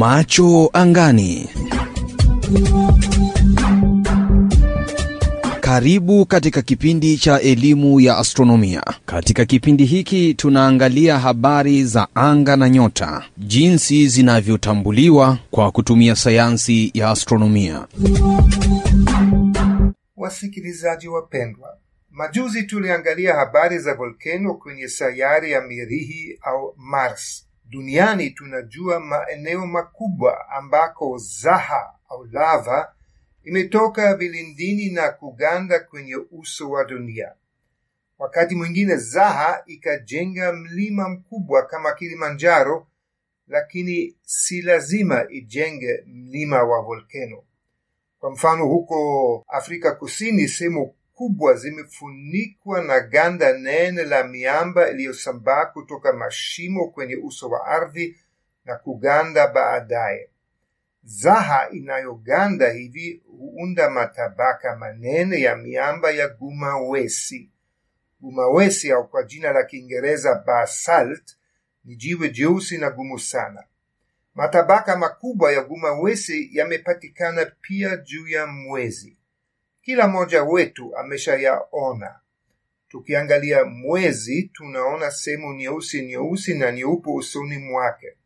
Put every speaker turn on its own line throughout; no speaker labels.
Macho angani. Karibu katika kipindi cha elimu ya astronomia. Katika kipindi hiki tunaangalia habari za anga na nyota, jinsi zinavyotambuliwa kwa kutumia sayansi ya astronomia.
Wasikilizaji wapendwa, majuzi tuliangalia habari za volkeno kwenye sayari ya Mirihi au Mars. Duniani tunajua maeneo makubwa ambako zaha au lava imetoka vilindini na kuganda kwenye uso wa dunia. Wakati mwingine zaha ikajenga mlima mkubwa kama Kilimanjaro, lakini si lazima ijenge mlima wa volkeno. Kwa mfano, huko Afrika Kusini sehemu kubwa zimefunikwa na ganda nene la miamba iliyosambaa kutoka mashimo kwenye uso wa ardhi na kuganda baadaye. Zaha inayoganda hivi huunda matabaka manene ya miamba ya gumawesi. Gumawesi au kwa jina la Kiingereza basalt ni jiwe jeusi na gumu sana. Matabaka makubwa ya gumawesi yamepatikana pia juu ya mwezi. Kila mmoja wetu ameshayaona. Tukiangalia mwezi, tunaona sehemu nyeusi nyeusi na nyeupe usoni mwake.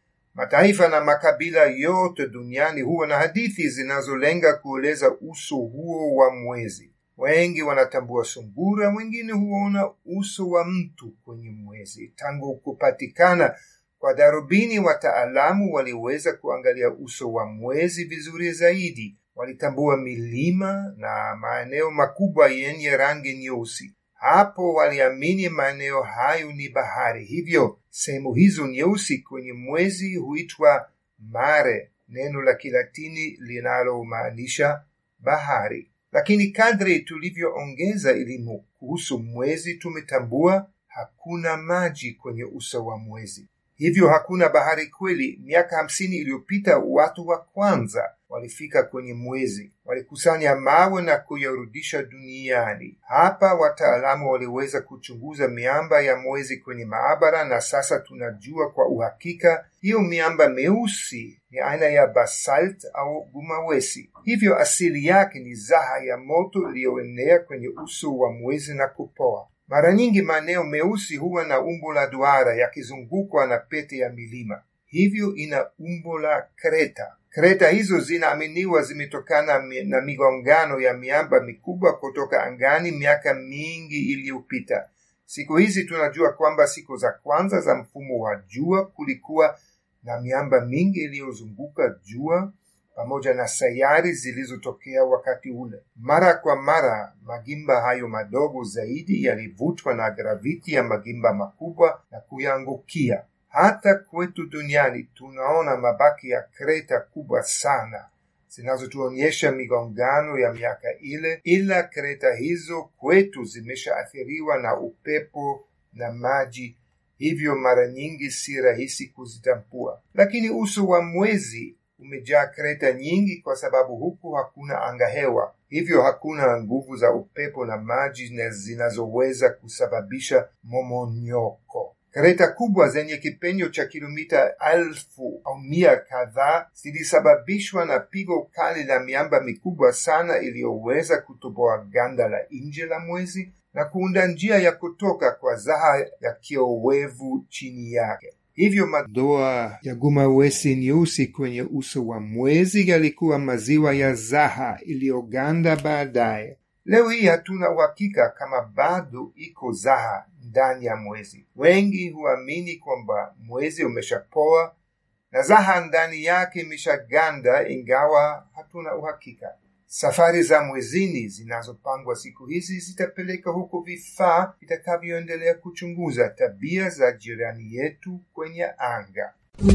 Mataifa na makabila yote duniani huwa na hadithi zinazolenga kueleza uso huo wa mwezi. Wengi wanatambua sungura, wengine huona uso wa mtu kwenye mwezi. Tangu kupatikana kwa darubini, wataalamu waliweza kuangalia uso wa mwezi vizuri zaidi. Walitambua milima na maeneo makubwa yenye rangi nyeusi. Hapo waliamini maeneo hayo ni bahari, hivyo sehemu hizo nyeusi kwenye mwezi huitwa mare, neno la Kilatini linalomaanisha bahari. Lakini kadri tulivyoongeza elimu kuhusu mwezi, tumetambua hakuna maji kwenye uso wa mwezi, hivyo hakuna bahari kweli. Miaka hamsini iliyopita watu wa kwanza walifika kwenye mwezi, walikusanya mawe na kuyarudisha duniani. Hapa wataalamu waliweza kuchunguza miamba ya mwezi kwenye maabara, na sasa tunajua kwa uhakika hiyo miamba meusi ni aina ya basalt au gumawesi. Hivyo asili yake ni zaha ya moto iliyoenea kwenye uso wa mwezi na kupoa. Mara nyingi maeneo meusi huwa na umbo la duara yakizungukwa na pete ya milima, hivyo ina umbo la kreta. Kreta hizo zinaaminiwa zimetokana na migongano ya miamba mikubwa kutoka angani miaka mingi iliyopita. Siku hizi tunajua kwamba siku za kwanza za mfumo wa jua kulikuwa na miamba mingi iliyozunguka jua pamoja na sayari zilizotokea wakati ule. Mara kwa mara magimba hayo madogo zaidi yalivutwa na graviti ya magimba makubwa na kuyaangukia. Hata kwetu duniani tunaona mabaki ya kreta kubwa sana zinazotuonyesha migongano ya miaka ile, ila kreta hizo kwetu zimeshaathiriwa na upepo na maji, hivyo mara nyingi si rahisi kuzitambua. Lakini uso wa mwezi umejaa kreta nyingi kwa sababu huku hakuna angahewa, hivyo hakuna nguvu za upepo na maji zinazoweza kusababisha momonyoko. Kreta kubwa zenye kipenyo cha kilomita elfu au mia kadhaa zilisababishwa na pigo kali la miamba mikubwa sana iliyoweza kutoboa ganda la nje la mwezi na kuunda njia ya kutoka kwa zaha ya kiowevu chini yake. Hivyo madoa ya gumawesi nyeusi kwenye uso wa mwezi yalikuwa maziwa ya zaha iliyoganda baadaye. Leo hii hatuna uhakika kama bado iko zaha ndani ya mwezi. Wengi huamini kwamba mwezi umeshapoa na zaha ndani yake imeshaganda, ingawa hatuna uhakika. Safari za mwezini zinazopangwa siku hizi zitapeleka huko vifaa vitakavyoendelea kuchunguza tabia za jirani yetu kwenye anga.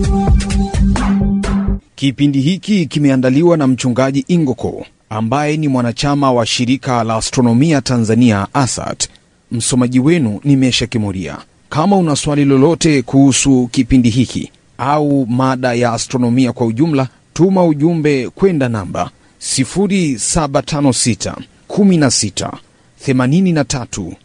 Kipindi hiki kimeandaliwa na mchungaji Ingoko ambaye ni mwanachama wa shirika la astronomia Tanzania ASAT. Msomaji wenu ni Mesha Kimuria. Kama una swali lolote kuhusu kipindi hiki au mada ya astronomia kwa ujumla, tuma ujumbe kwenda namba 0756 16 83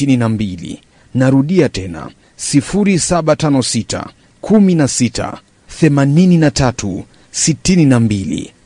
62. Narudia tena 0756 16 83 62